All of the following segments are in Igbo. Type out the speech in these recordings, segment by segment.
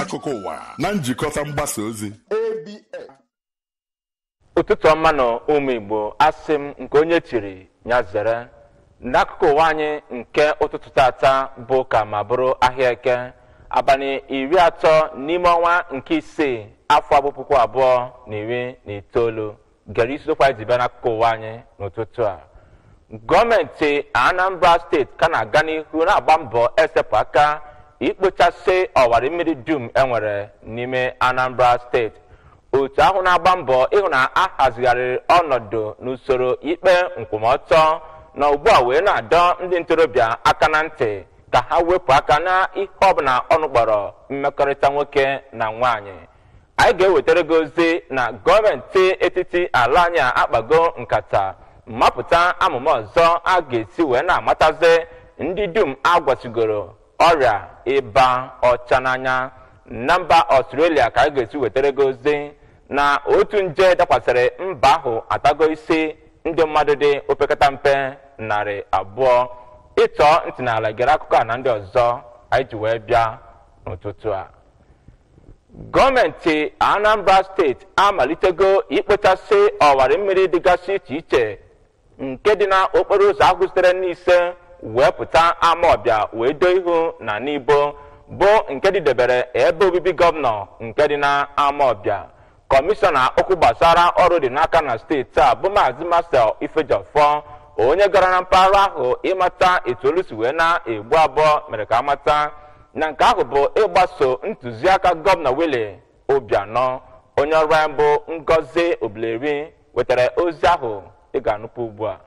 akụkọ ụwa na njikọta mgbasa ozi ụtụtụ ọma nọ ụmụ igbo asị m nke onye chiri ya zere n'akụkụ ụwa anyị nke ụtụtụ tata bụ ka ma bụrụ ahịa eke abalị iri atọ n'ime ọnwa nke isii afọ abụ puku abụọ na iri na itoolu gere isiokwu anyị ji bịa n'akụkụ ụwa anyị n'ụtụtụ a gọọmenti anambra steeti ka na-aga n'ihu na-agba mbọ esepụ aka ikpochasị ọwara mmiri dum enwere n'ime anambra steeti otu ahụ na-agba mbọ ịhụ na a hazigharịrị ọnọdụ n'usoro ikpe nkwụmọtọ na ugbu a wee na-adọ ndị ntorobịa aka na ntị ka ha wepụ aka na ihe ọbụla ọnụ kpọrọ mmekọrịta nwoke na nwaanyị anyị ga-ewetara gị ozi na gọọmenti etiti ala anyị akpago nkata mmapụta amụma ọzọ a ga-esi wee na-amatazi ndị dum agwasigoro ọrịa ịba ọcha n'anya na mba ọstrelia ka anyị ga-esi wetara gị ozi na otu nje dakwasịrị mba ahụ atago isi ndị mmadụ dị opekata mpe narị abụọ ịtọ ntị n'ala gere akụkọ a na ndị ọzọ anyị ji wee bịa n'ụtụtụ a gọọmenti anambra steeti amalitego ikpochasị ọwara mmiri dịgasị iche iche nke dị n'okporo ụzọ ahụ sitere n'ise wee pụta amaọbịa wee doo ihu na n'ibo bụ nke dịdebere ebe obibi gọvanọ nke dị n'amaọbịa kọmishọna okwu gbasara ọrụ dị n'aka na steeti a bụ maazị masel ifejọfọ onye gara na mpaghara ahụ ịmata etu olu si wee na-egbu abụọ mere ka amata na nke ahụ bụ ịgbaso ntụziaka gọvanọ wili obianọ onye ọrụ ya bụ ngozi obileri wetara ozi ahụ ị ga-anụpụ ugbu a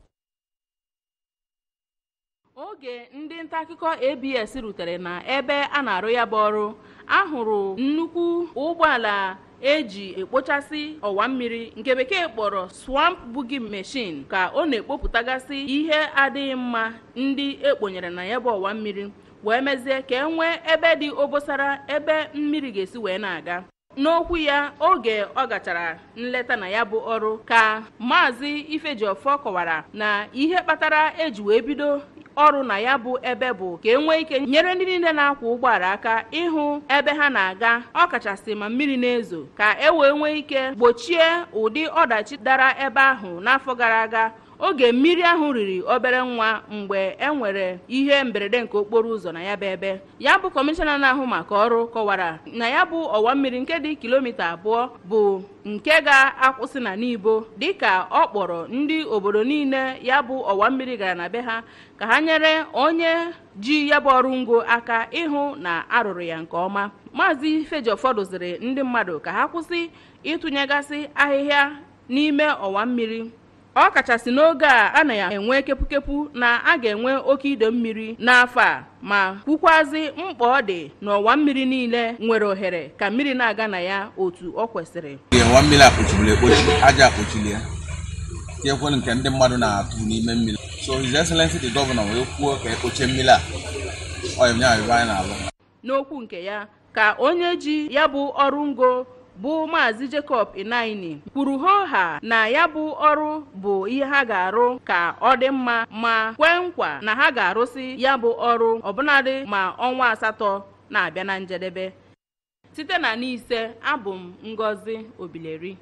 oge ndị nta akụkọ abs rutere na ebe a na-arụ ya bụ ọrụ ahụrụ nnukwu ụgbọala eji ekpochasị ọwa mmiri nke bekee kpọrọ swamp bugi machine ka ọ na-ekpopụtagasị ihe adịghị mma ndị ekponyere na ya bụ ọwa mmiri wee mezie ka e nwee ebe dị obosara ebe mmiri ga-esi wee na-aga n'okwu ya oge ọ gachara nleta na ya bụ ọrụ ka maazị ifejiọfọ kọwara na ihe kpatara eji wee bido ọrụ na ya bụ ebe bụ ka e nwee ike nyere ndị niile na-akwọ ụgbọala aka ịhụ ebe ha na-aga ọkachasị ma mmiri na-ezo ka e wee nwee ike gbochie ụdị ọdachi dara ebe ahụ n'afọ gara aga oge mmiri ahụ riri obere nwa mgbe e nwere ihe mberede nke okporo ụzọ na ya bụ ebe ya bụ kọmishọna na-ahụ maka ọrụ kọwara na ya bụ ọwa mmiri nke dị kilomita abụọ bụ nke ga-akwụsị na n'ibo dịka ọ kpọrọ ndị obodo niile ya bụ ọwa mmiri gara na be ha ka ha nyere onye ji ya bụ ọrụ ngo aka ịhụ na arụrụ ya nke ọma maazị fejọfọ doziri ndị mmadụ ka ha kwụsị ịtụnyegasị ahịhịa n'ime ọwa mmiri ọ kachasị n'oge a a na-enwe kepukepu na a ga-enwe oke ide mmiri n'afọ a ma kwukwazi mkpa ọ dị n'ọwa mmiri niile nwere ohere ka mmiri na-aga na ya otu ọ kwesịrị ọwa mmiri akpochibụrụ ekpochi aja akpochili ya tinyekwere nke ndị mmadụ na-atụ n'ime mmiri so his excellency the governor wee kwuo ka ekpochie mmiri a ọ ya ebe anyị na-alụ n'okwu nke ya ka onye ji ya bụ ọrụ ngo bụ maazị jacob inaini kwuru hoha na ya bụ ọrụ bụ ihe ha ga-arụ ka ọ dị mma ma kwee nkwa na ha ga-arụsi ya bụ ọrụ ọbụnadị ma ọnwa asatọ na-abịa na njedebe site na n'ise abụ m ngozi obileri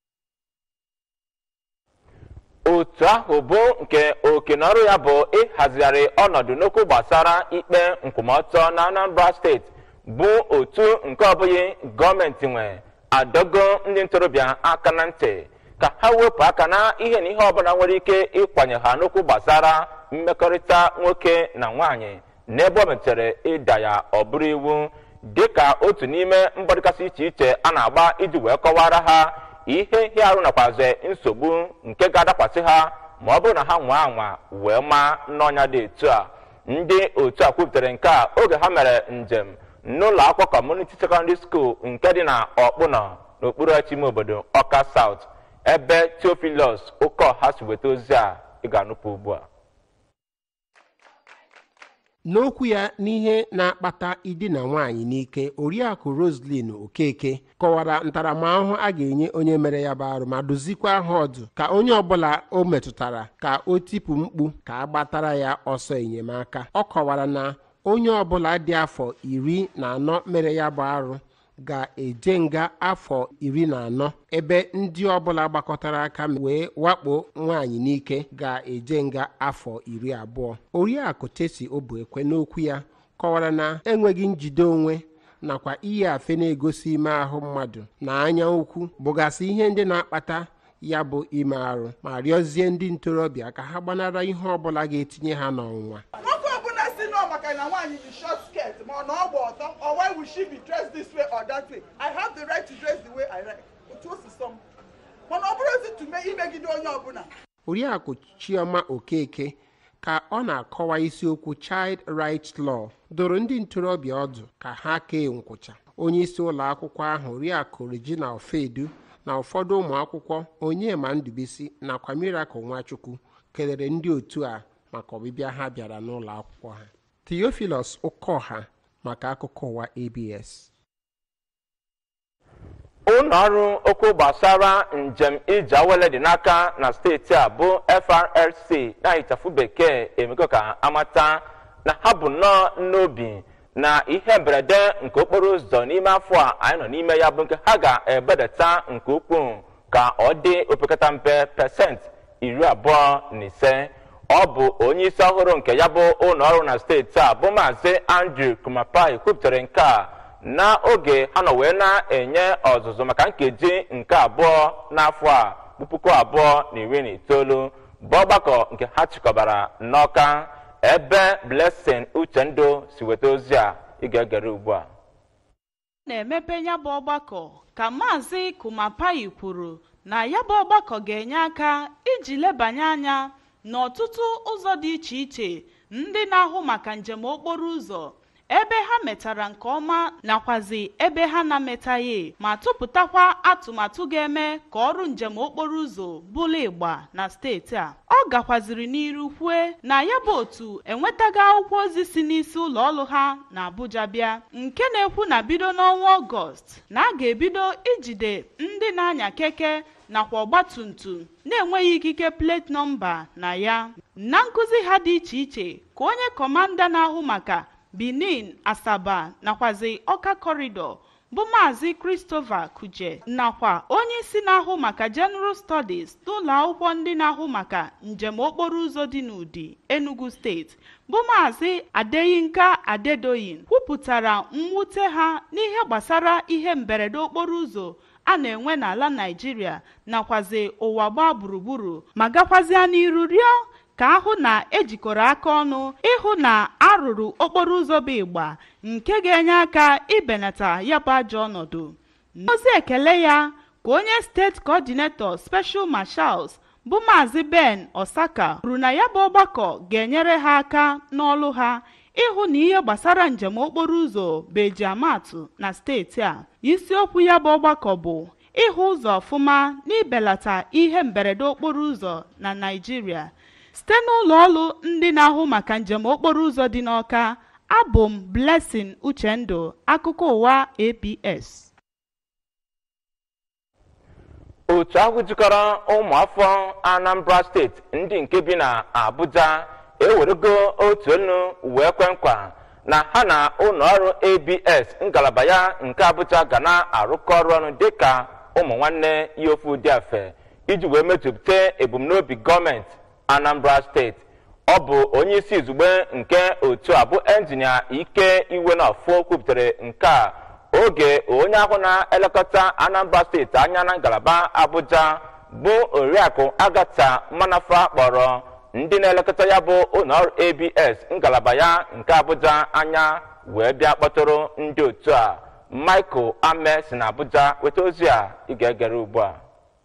otu ahụ bụ nke oke na ọrụ ya bụ ịhazigharị ọnọdụ n'okwu gbasara ikpe nkwụmọtọ na anambra steeti bụ otu nke ọbụghị gọọmenti nwe adọgo ndị ntorobịa aka na ntị ka ha wepụ aka na ihe na ihe ọbụla nwere ike ịkwanye ha n'okwu gbasara mmekọrịta nwoke na nwaanyị n'ebe ọ metere ịda ya ọ bụrụ iwu dịka otu n'ime mbọ dịgasị iche iche a na-agba iji wee kọwara ha ihe ihe arụ nakwazi nsogbu nke ga-adakwasị ha ma ọ bụrụ na ha nwaa anwa wee maa n'ọnya dị etu a ndị otu a kwuputere nke a oge ha mere njem n'ụlọ akwụkwọ kọmuniti sekọndịrị skuul nke dị na ọkpụnọ n'okpuru ime obodo ọka saut ebe teofilos ụkọha si weta ozi a ị ga-anụpụ ugbu a n'okwu ya n'ihe na-akpata idina nwaanyị n'ike oriakụ roslin okeke kọwara ntaramahụhụ a ga-enye onye mere ya bụ arụ ma dozikwa ha ọdụ ka onye ọbụla o metụtara ka o tipụ mkpu ka a gbatara ya ọsọ enyemaka ọ kọwara na onye ọbụla dị afọ iri na anọ mere ya bụ arụ ga-eje nga afọ iri na anọ ebe ndị ọbụla gbakọtara aka wee wakpo nwaanyị n'ike ga-eje nga afọ iri abụọ oriakụ tesi obuekwe n'okwu ya kọwara na enweghị njide onwe nakwa iyi afe na-egosi ime ahụ mmadụ na anya ukwu bụgasị ihe ndị na-akpata ya bụ ime arụ ma rịọzie ndị ntorobịa ka ha gbanara ihe ọbụla ga-etinye ha n'ọnwụnwa nwoke ọbụla si nọ maka na nwaanyị bụ short skirt ma ọ na ọgba ọtọ or why will she be dressed this way or that way i have the right to dress the way i like otu o si sọ m mana ọ bụrụzi tume imegide onye ọbụla oriakụ chioma okeke ka ọ na-akọwa isiokwu child rights law doro ndị ntorobịa ọdụ ka ha kee nkwụcha onye isi ụlọ akwụkwọ ahụ oriakụ regina ofedu na ụfọdụ ụmụ akwụkwọ onyema ndubisi nakwa miracle nwachukwu kelere ndị otu a maka ọbịbịa ha bịara n'ụlọ akwụkwọ ha theophilus ụkọha maka akụkọ ụwa abs ụlọ ọrụ okwu gbasara njem ije awele dị n'aka na steeti a bụ frlc na ịchafụ bekee emego ka amata na ha bụ nnọọ n'obi na ihe mberede nke okporo ụzọ n'ime afọ a anyị nọ n'ime ya bụ nke ha ga-ebedata nke ukwuu ka ọ dị opekata mpe pasentị iri abụọ na ise ọ bụ onye isi ọhụrụ nke ya bụ ụlọ ọrụ na steeti a bụ maazị andrew kumapai kwupụtara nke a n'oge ha nọ wee na-enye ọzụzụ maka nkeji nke abụọ n'afọ a bụ puku abụọ na iri na itoolu bụ ọgbakọ nke ha chịkọbara n'ọka ebe blessing uchendu si weta ozi a ị ga-egere ugbu a na-emepe ya bụ ọgbakọ ka maazị kumapayi kwuru na ya bụ ọgbakọ ga-enye aka iji lebanye anya n'ọtụtụ ụzọ dị iche iche ndị na-ahụ maka njem okporo ụzọ ebe ha metara nke ọma nakwazi ebe ha na-metaghị ma tụpụtakwa atụmatụ ga-eme ka ọrụ njem okporo ụzọ bụrụ ịgba na steeti a ọ gakwaziri n'iru kwue na ya bụ otu enwetaghị akwụkwọ ozi si n'isi ụlọ ọrụ ha na abuja bịa nke na-ekwu na bido n'ọnwa ọgọst na a ga-ebido ijide ndị na-anya keke nakwa ọgbatumtum na-enweghị ikike plate nọmba na ya na nkụzi ha dị iche iche ka onye kọmanda na-ahụ maka benin asaba nakwazi ọka kọrịdọ bụ maazị christopher kuje nakwa onye isi na-ahụ maka general studies n'ụlọ akwụkwọ ndị na-ahụ maka njem okporo ụzọ dị n'ụdị enugu steeti bụ maazị adeyinka adedoyin kwupụtara mwute ha n'ihe gbasara ihe mberede okporo ụzọ a na-enwe n'ala naijiria nakwazi ụwa gbaa gburugburu ma gakwazịa n'iru rịọ ka ahụ na ejikọrọ aka ọnụ ịhụ na arụrụ okporo ụzọ bụ ịgba nke ga-enye aka ibenata ya bụ ajọ ọnọdụ n'ozi ekele ya ka onye steeti coordinator special marshals bụ maazị ben osaka kwuru na ya bụ ọgbakọ ga-enyere ha aka n'ọlụ ha ịhụ na ihe gbasara njem okporo ụzọ bụ ejiamatụ na steeti a isiokwu ya bụ ọgbakọ bụ ịhụ ụzọ ọfụma n'ibelata ihe mberede okporo ụzọ na naijiria site n'ụlọ ọrụ ndị na-ahụ maka njem okporo ụzọ dị n'ọka abụ m blessing uchendu akụkọ ụwa abs otu ahụ jikọrọ ụmụafọ anambra steeti ndị nke bi na abuja ewerego otu olu wee kwe nkwa na ha na ụlọọrụ abs ngalaba ya nke abuja ga na-arụkọ ọrụ ọnụ dịka ụmụ nwanne ya ofu ụdị afe iji wee mejupụta ebumnobi gọọmenti anambra steeti ọ bụ onye isi izugbe nke otu a bụ enjinia ike iwe na ọfọ kwupụtara nke a oge onye ahụ na-elekọta anambra steeti anya na ngalaba abuja bụ oriakụ agata manafa kpọrọ ndị na-elekọta ya bụ ụlọọrụ abs ngalaba ya nke abuja anya wee bịa kpọtụrụ ndị otu a michael ame si na abuja weta ozi a ị ga-egere ugbu a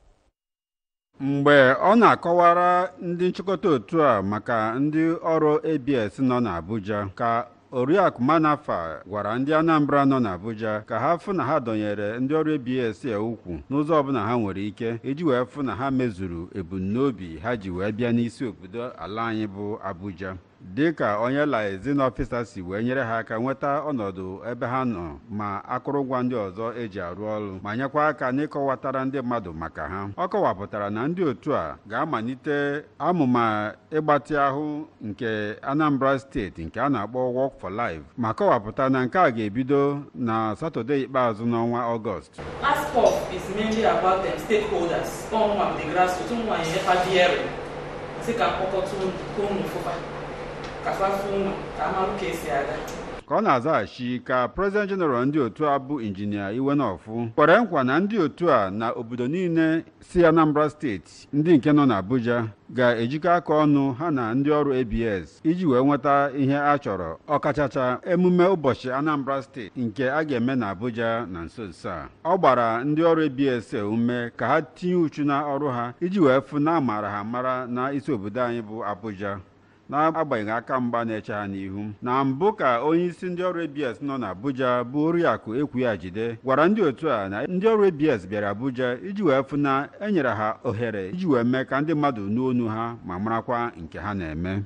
mgbe ọ na-akọwara ndị nchịkọta otu a maka ndị ọrụ abs nọ n'abuja ka oriakụ manafa gwara ndị anambra nọ n'abuja ka ha fụ na ha dọnyere ndị ọrụ abs a ukwu n'ụzọ ọbụla ha nwere ike iji wee fụ na ha mezuru ebumnobi ha ji wee bịa n'isi obodo ala anyị bụ abuja dị ka onye liaison ọfịsa si wee nyere ha aka nweta ọnọdụ ebe ha nọ ma akụrụngwa ndị ọzọ eji arụ ọrụ ma nyekwa aka n'ịkọwatara ndị mmadụ maka ha ọ kọwapụtara na ndị otu a ga-amalite amụma ịgbatị ahụ nke Anambra steeti nke a na-akpọ Work for Life ma kọwapụta na nke a ga-ebido na Satọde ikpeazụ n'ọnwa Ọgọst ASPOF is mainly about them stakeholders ọnwa the grassroots ụmụ anyị efadiere sị ka mkpọkọta unu fụfa ka fafu unu ka amalụ ka esi aga ka ọ na-azaghachi ka prezident jeneral ndị otu a bụ injinia Iwenọfụ kwere nkwa na ndị otu a na obodo niile si Anambra steeti ndị nke nọ n'Abuja ga-ejikọ aka ọnụ ha na ndị ọrụ ABS iji wee nweta ihe a chọrọ ọkachacha emume ụbọchị Anambra steeti nke a ga-eme n'Abuja na nso nso a ọ gbara ndị ọrụ ABS ume ka ha tinye uchu na ọrụ ha iji wee fụ na amara ha mara na isi obodo anyị bụ Abuja n'agbanyeghị aka mgba na-eche ha n'ihu na mbụ ka onye isi ndị ọrụ ABS nọ n'Abuja bụ Oriakụ Ekwughajide gwara ndị otu a na ndị ọrụ ABS bịara Abuja iji wee fụ na e nyere ha ohere iji wee mee ka ndị mmadụ nụ onu ha ma marakwa nke ha na-eme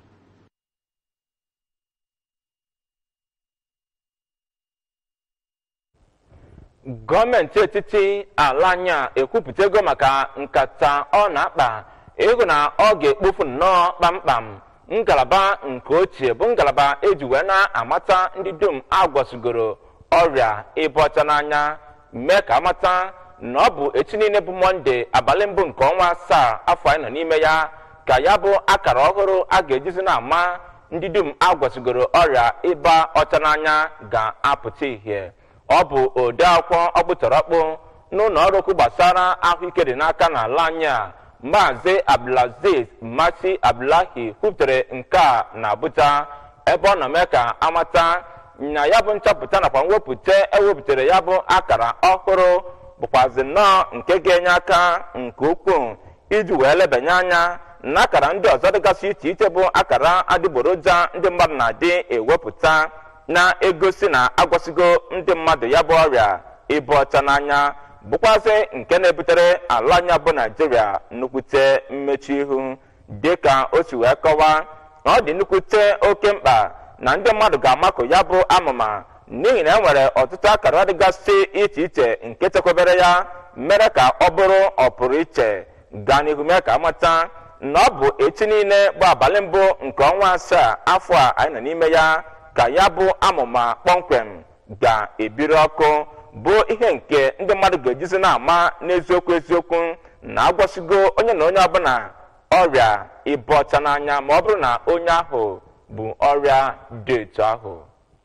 gọọmenti etiti ala anyị a ekwupụtago maka nkata ọ na-akpa ego na ọ ga-ekpofu nnọọ kpamkpam ngalaba nke ochie bụ ngalaba eji wee na-amata ndị dum agwasogoro ọrịa ịba ọcha n'anya mee ka amata na ọ bụ echi niile bụ mọnde abalị mbụ nke ọnwa asaa afọ anyị nọ n'ime ya ka ya bụ akara ọhụrụ a ga-ejizi na-ama ndị dum agwasogoro ọrịa ịba ọcha n'anya ga-apụta ihe ọ bụ ode akwụkwọ ọkpụtọrọkpụ n'ụlọ ọrụ okwu gbasara ahụike dị n'aka n'ala anyị a maazị abdulaziz masi abdullahi kwuputere nke a na abuja ebe ọ nọ mee ka amata na ya bụ nchọpụta nakwa mwepụta ewepụtara ya bụ akara ọhụrụ bụkwazi nnọọ nke ga-enye aka nke ukwuu iji wee lebanye anya na akara ndị ọzọ dịgasị iche iche bụ akara adịgboroja ndị mmadụ na-adị ewepụta na-egosi na agwasịgo ndị mmadụ ya bụ ọrịa ịba ọcha n'anya bụkwazị nke na-ebutere ala anya bụ naijiria nnukwute mmechi ihu dịka o si wee kọwaa na ọ dị nnukwute oke mkpa na ndị mmadụ ga-amakụ ya bụ amụma n'ihi na e nwere ọtụtụ akara dịgasị iche iche nke chekwabere ya mere ka ọ bụrụ ọpụrụ iche gaa n'ihu mee ka amata na ọ bụ echi niile bụ abalị mbụ nke ọnwa asaa afọ a anyị nọ n'ime ya ka ya bụ amụma kpọmkwem ga-ebiri ọkụ bụ ihe nke ndị mmadụ ga-ejizi na-ama n'eziokwu eziokwu na agwọsigo onye na onye ọbụla ọrịa ịba ọcha n'anya ma ọ bụrụ na onye ahụ bụ ọrịa dị etu ahụ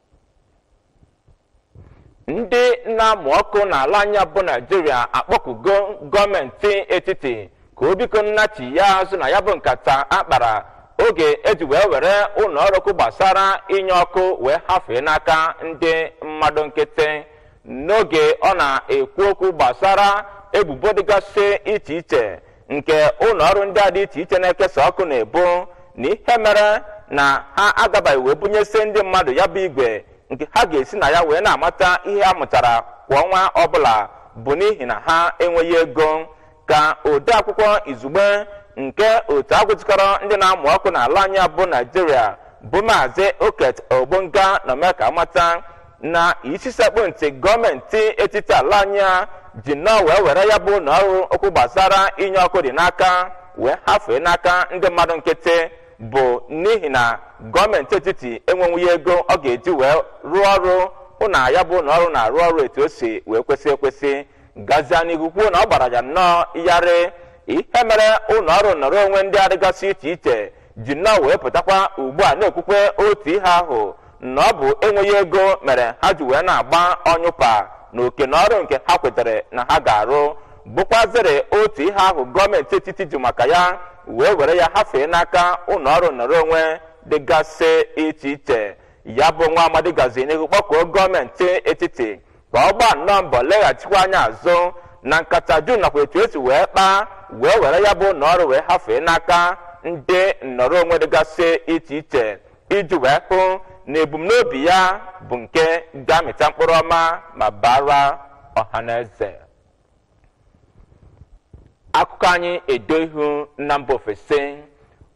ndị na-amụ ọkụ n'ala anya bụ naijiria akpọkugo gọọmenti etiti ka o biko nnachi ya azụ na ya bụ nkata akpara oge eji wee were ụlọ ọrụ ọkụ gbasara inye ọkụ wee hafee n'aka ndị mmadụ nkịtị n'oge ọ na-ekwu okwu gbasara ebubo dịgasị iche iche nke ụlọ ọrụ ndị a dị iche iche na-ekesa ọkụ na-ebu na ihe mere na ha agabaghị wee bunyesi ndị mmadụ ya bụ igwe nke ha ga-esi na ya wee na-amata ihe a mụtara kwa ọnwa ọbụla bụ n'ihi na ha enweghị ego ka ode akwụkwọ izugbe nke otu agụjikọrọ ndị na-amụ ọkụ n'ala anyị bụ naijiria bụ maazị oket ogbonga na mee ka amata na isi sekpụ ntị gọọmenti etiti ala anyị ji nnọọ wee were ya bụ na ọrụ okwu gbasara inye ọkụ dị n'aka wee hafee n'aka ndị mmadụ nkịtị bụ n'ihi na gọọmenti etiti enwenwughị ego ọ ga-eji wee rụọ ọrụ hụ na ya bụ na ọrụ na-arụ ọrụ etu o si wee kwesị ekwesị gazie n'ihu kwuo na ọ gbara ya nnọọ yarị ihe mere ụlọ ọrụ nọrọ onwe ndị adịgasị iche iche ji nnọọ wee pụtakwa ugbu a na-ekwukwe otu ihe ahụ na ọ bụ enweghị ego mere ha ji wee na-agba ọnyụpa na oke na ọrụ nke ha kwetere na ha ga-arụ bụkwazịrị otu ihe ahụ gọọmenti etiti ji maka ya wee were ya hafee n'aka ụlọ ọrụ nọrọ onwe dịgasị iche iche ya bụ nwa amadi gazi n'ihu kpọkuo gọọmenti etiti ka ọ gbaa nnọọ mbọ leghachikwa anya azụ na nkata jun nakwa etu esi wee kpaa wee were ya bụ ụlọ ọrụ wee hafee n'aka ndị nnọrọ onwe dịgasị iche iche iji wee hụ na ebumnobi ya bụ nke ga-amịta mkpụrụ ọma ma bara ọha na eze akụkọ anyị edo ihu na mba ofesi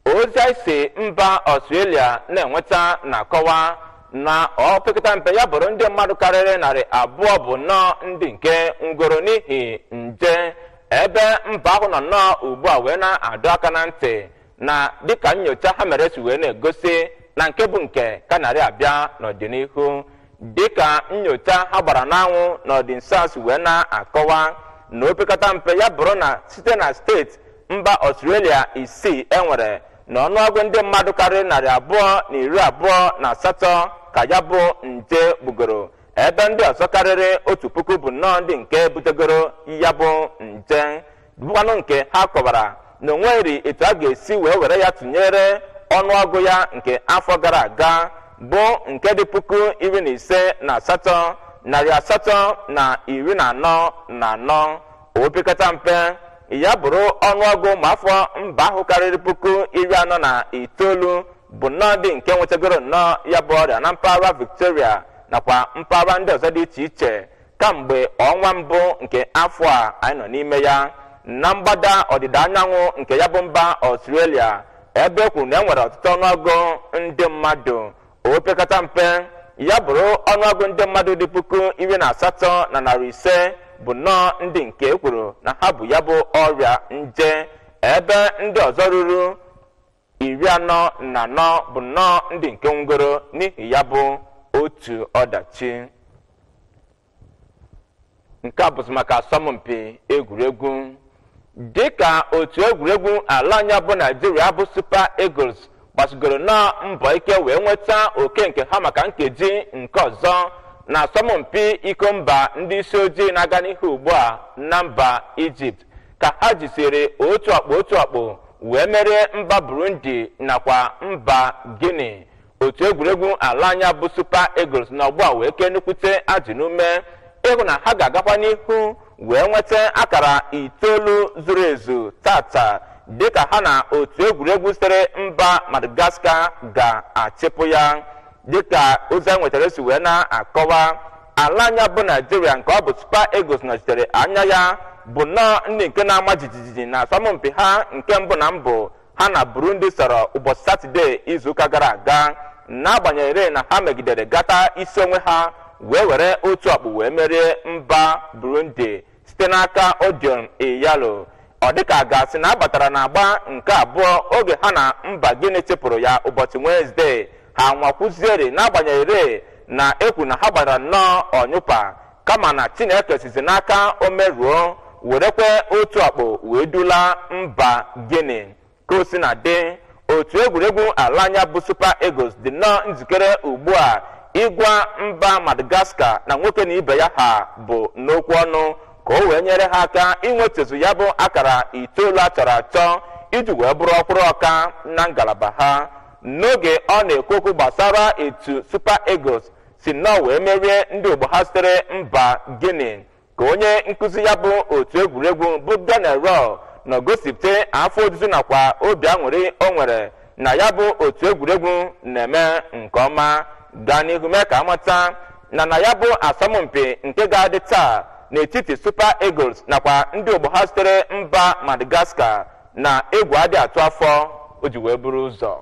ozi anyị si mba ọstrelia na-enweta na-akọwa na opekata mpe ya bụrụ ndị mmadụ karịrị narị abụọ bụ nnọọ ndị nke ngoro n'ihi nje ebe mba ahụ nọ nnọọ ugbu a wee na-adọ aka na ntị na dịka nyocha ha mere si wee na-egosi na nke bụ nke ka narị abịa n'ọdịnihu dịka nyocha ha gbara n'anwụ n'ọdịnsas wee na-akọwa na opekata mpe ya bụrụ na site na steeti mba ọstrelia isii enwere na ọnụọgụ ndị mmadụ karịrị narị abụọ na iri abụọ na asatọ ka ya bụ nje gbugoro ebe ndị ọzọ karịrị otu puku bụ nnọọ ndị nke butegoro ya bụ nje bụkwanụ nke ha kọwara na onweghịrị etu a ga-esi wee were ya tụnyere ọnụọgụ ya nke afọ gara aga bụ nke dị puku iri na ise na asatọ narị asatọ na iri na anọ na anọ opekata mpe ya bụrụ ọnụọgụ ụmụ afọ mba ahụ karịrị puku iri anọ na itoolu bụ nnọọ ndị nke nwetagoro nnọọ ya bụ ọrịa na mpaghara victoria nakwa mpaghara ndị ọzọ dị iche iche kamgbe ọnwa mbụ nke afọ a anyị nọ n'ime ya na mgbada ọdịda anyanwụ nke ya bụ mba ọstrelia ebe e kwuru na e nwere ọtụtụ ọnụọgụ ndị mmadụ opekata mpe ya bụrụ ọnụọgụ ndị mmadụ dị puku iri na asatọ na narị ise bụ nnọọ ndị nke e kwuru na ha bụ ya bụ ọrịa nje ebe ndị ọzọ ruru iri anọ na anọ bụ nnọọ ndị nke nwugoro n'ihi ya bụ otu ọdachi nke a bụzi maka asọmpi egwuregwu dịka otu egwuregwu ala anya bụ naijiria bụ super eagles gbasigoro na mbọ ike wee nweta oke nke ha maka nkeji nke ọzọ na asọmpi iko mba ndị isi ojii na-aga n'ihu ugbu a na mba ijipt ka ha jisiri otu akpụ otu akpụ wee merie mba burundi nakwa mba guinea otu egwuregwu ala anya bụ super eagles na ọgbọ a wee kee nnukwute ajụ n'ume ịhụ na ha ga-agakwa n'ihu wee nweta akara itoolu zuru ezu tata dịka ha na otu egwuregwu sitere mba madagascar ga-achịpụ ya dịka ozi a nwetara si wee na-akọwa ala anya bụ naijiria nke ọ bụ super eagles nọchitere anya ya bụ nnọọ ndị nke na-ama jijiji na asọmpi ha nke mbụ na mbụ ha na burundi sọrọ ụbọchị satọde izuụka gara aga n'agbanyeghị na ha megidere gata isi onwe ha wee were otu ọkpụ wee merie mba burundi site n'aka odion iyalo ọ dịka gasị na abatara na agba nke abụọ oge ha na mba gịnị chịpụrụ ya ụbọchị wenezdee ha nwakwuzieri n'agbanyeghị na ekwu na ha gbara nnọọ ọnyụpa kama na chineke sizi n'aka omeruo werekwe otu akpụ wee dula mba gịnị ka o si na dị otu egwuregwu ala anya bụ super eagles dị nnọọ njikere ugbu a ịgwa mba madagascar na nwoke na ibe ya ha bụ n'okwu ọnụ ka o wee nyere ha aka inwetezu ya bụ akara itoolu a chọrọ achọ iji wee bụrụ ọkwụrụ ọka na ngalaba ha n'oge ọ na-ekwu okwu gbasara etu super eagles si nnọọ wee merie ndị ogbo ha sitere mba guinea ka onye nkụzi ya bụ otu egwuregwu bụ daniel rol na gosipụta afọ ojuju nakwa obi aṅụrị o nwere na ya bụ otu egwuregwu na-eme nke ọma gaa n'ihu mee ka amata na na ya bụ asọmpi nke ga-adị taa n'etiti super eagles nakwa ndị ogbo ha sitere mba madagascar na egwu adị atụ afọ o ji wee buru ụzọ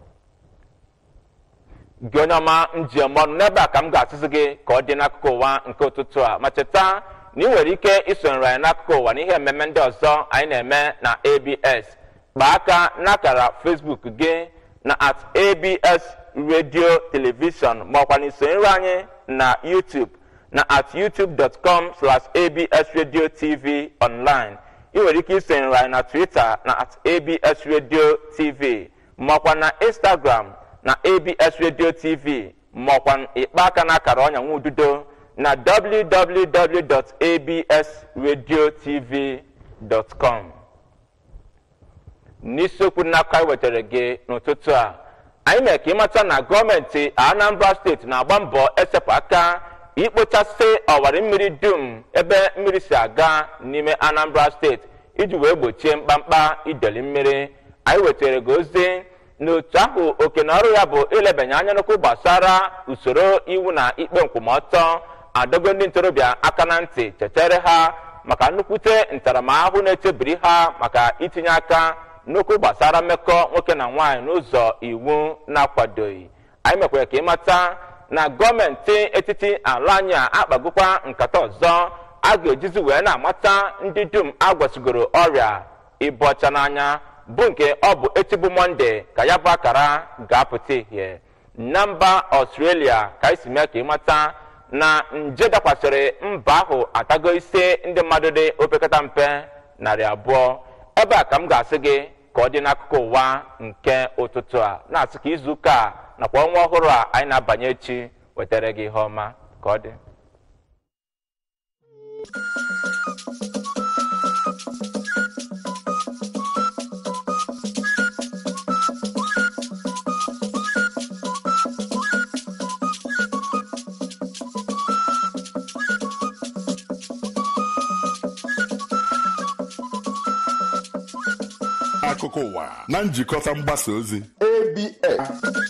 gị onye ọma njem ọnụ n'ebe a ka m ga-asịsị gị ka ọ dị n'akụkụ ụwa nke ụtụtụ a ma cheta na ị nwere ike isonyere anyị n'akụkụ ụwa n'ihe mmemme ndị ọzọ anyị na-eme na abs kpaa aka n'akara facebook gị na at abs radio television ma ọkwa na isonyere anyị na youtube na at youtube.com slash abs radio tv online ị nwere ike isonyere anyị na twitter na at abs radio tv maọkwa na instagram na abs radio tv maọkwa ịkpa aka n'akara ọnya nwa ududo na www.absradiotv.com n'isiokwu n'aka anyị wetara gị n'ụtụtụ a anyị mere ka ịmata na gọọmenti anambra steeti na-agba mbọ esepụ aka ikpochasị ọwara mmiri dum ebe mmiri si aga n'ime anambra steeti iji wee gbochie mkpamkpa ideli mmiri anyị wetara gị ozi n'otu ahụ oke na ọrụ ya bụ ilebanye anya n'okwu gbasara usoro iwu na ikpe nkwụmọtọ adogo ndị ntorobịa aka na ntị chechere ha maka nnukwute ntaramahụhụ na-echebiri ha maka itinye aka n'okwu gbasara mmekọ nwoke na nwaanyị n'ụzọ iwu na-akwadoghị anyị mekwara ka ịmata na gọọmenti etiti ala anyị a akpagokwa nkata ọzọ a ga-ejizi wee na-amata ndị dum agwasigoro ọrịa ịbụ ọcha n'anya bụ nke ọ bụ etigbu mọnde ka ya bụ akara ga-apụta ihe na mba ọstrelia ka anyị si mee ka ịmata na nje dakwasịrị mba ahụ atago ise ndị mmadụ dị opekata mpe narị abụọ ebe a ka m ga-asị gị ka ọ dị n'akụkụ ụwa nke ụtụtụ a na-asị ka izu ụka a nakwa ọnwa ọhụrụ a anyị na-abanye echi wetara gị ihe ọma ka ọ dị akụkọ ụwa na njikọta mgbasa ozi ABS